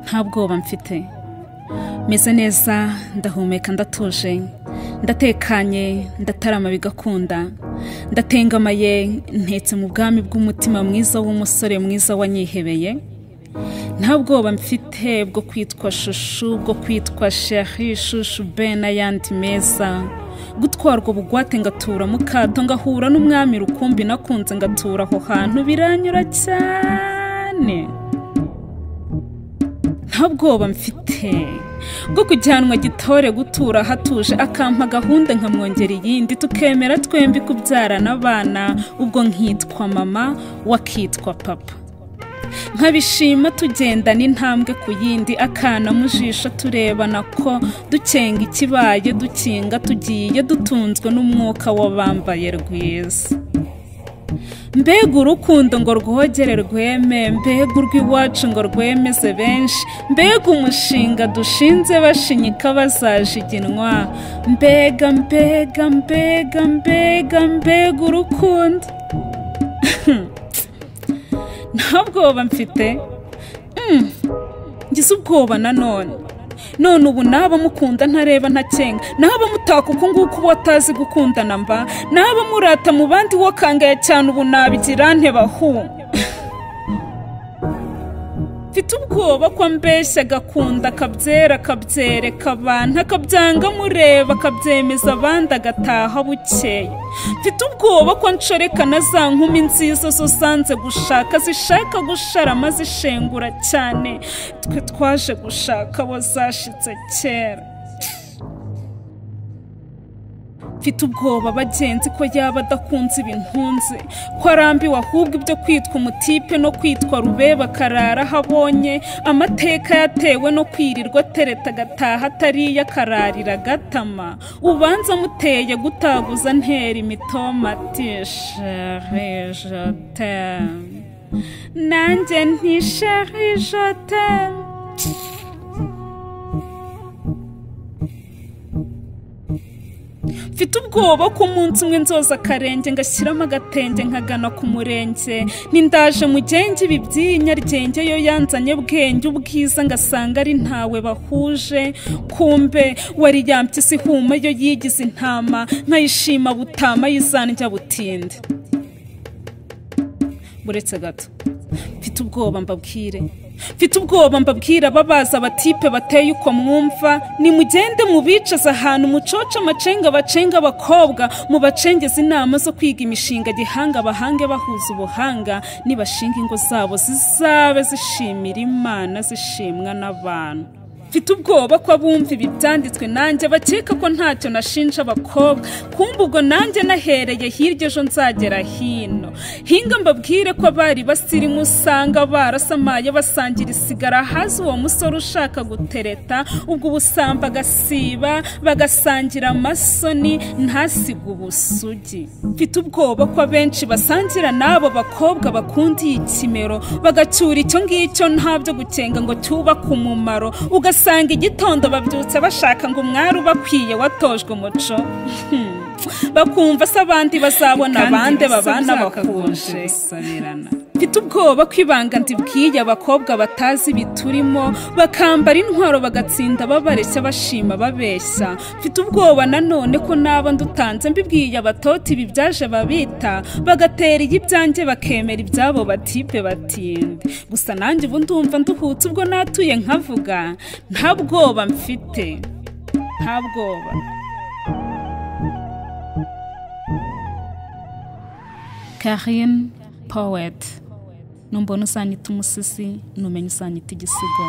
nta bwoba mfite meze neza ndahumeka ndatuje ndatekanye ndatarama bigakunda ndatengamaye ntetse mu bwami bw'umutima mwiza w'umusore mwiza wanyihebeye nta bwoba mfite bwo kwitwa shushu bwo kwitwa sheri shushu be n'ayandi meza gutwarwa bugwate ngatura mukato ngahura n'umwami rukumbi nakunze ngatura aho hantu biranyura cyane nta bwoba mfite bwo kujyanwa gitore gutura hatuje akampa gahunda nkamwongera iyindi tukemera twembi kubyarana abana ubwo nkitwa mama wakitwa papa nkabishima tugendana intambwe ku yindi akana mu jisho turebana ko dukenga ikibaye dukinga tugiye dutunzwe n'umwuka w'abambaye rwiza mbega urukundo ngo rwogere rweme mbega urw'iwacu ngo rwemeze benshi mbega umushinga dushinze bashinyika bazajiginwa mbega mbega mbega mbega mbega urukundo nta bwoba mfite ngize ubwoba nanone none ubu naba mukunda ntareba ntakenga naba mutaka uku nguku uba atazi gukundana mba naba murata mu bandi wakangaye cyane ubu nabigira ntebahu mfite ubwoba ko ambeshya agakunda akabyera akabyereka abantu akabyanga mureba akabyemeza abandi agataha bukeye mfite ubwoba ko nshoreka na za nkumi nziza zo zanze gushaka zishaka gusharama zishengura cyane twe twaje gushaka abo zashitse kera mfite ubwoba bagenzi ko yaba adakunze ibintunze ko arambiwe ahubwo ibyo kwitwa umutipe no kwitwa rubeba akarara aho abonye amateka yatewe no kwirirwa atereta agataha atariye akararira agatama ubanza amuteye gutaguza ntera imitomati sheri jotemu nanjye nti sheri jotemu mfite ubwoba ko umunsi umwe nzoza akarenge ngashyiramo agatenge nkagana ku murenge nindaje mugenge ibi by'iyi ryenge yo yanzanye bwenge ubwiza ngasanga ari ntawe bahuje kumbe wari yambye ihuma yo yigize intama nkayishima butama yizandya butinde buretse gato mfite ubwoba mbabwire mfite ubwoba mbabwira ababaza abatipe bateye uko mwumva nimugende mubicaza ahantu mucoca amacenga bacenga abakobwa mubacengeze inama zo kwiga imishinga gihanga bahange bahuza ubuhanga nibashinga ingo zabo zizabe zishimira imana zishimwa n'abantu mfite ubwoba ko abumva ibi byanditswe nanjye bakeka ko ntacyo nashinja abakobwa kumva ubwo nanjye nahereye hirya ejo nzagera hino hinga mbabwire ko abari basirimu usanga barasamaye basangira isigara hazi uwo musore ushaka gutereta ubwo ubusamba agasiba bagasangira amasoni ntasige ubusugi mfite ubwoba ko abenshi basangira n'abo bakobwa bakunda iyi kimero bagacyura icyo ngicyo ntabyo gukenga ngo cyubake umumaro ugasanga ugasanga igitondo babyutse bashaka ngo umwari ubakwiye watojwe umuco bakumva se abandi bazabona abandi babana bakunje mfite ubwoba ko ibanga ndibwiye abakobwa batazi ibiturimo bakambara intwaro bagatsinda babareshya bashima babeshya mfite ubwoba nanone ko naba ndutanze mbibwiye abatoti ibi byaje babita bagatera ibyanjye bakemera ibyabo batipe batinde gusa nanjye ubu ndumva nduhutse ubwo natuye nkavuga nta bwoba mfite nta bwoba karine poweti numbona usanita umusizi numenya usanita igisigo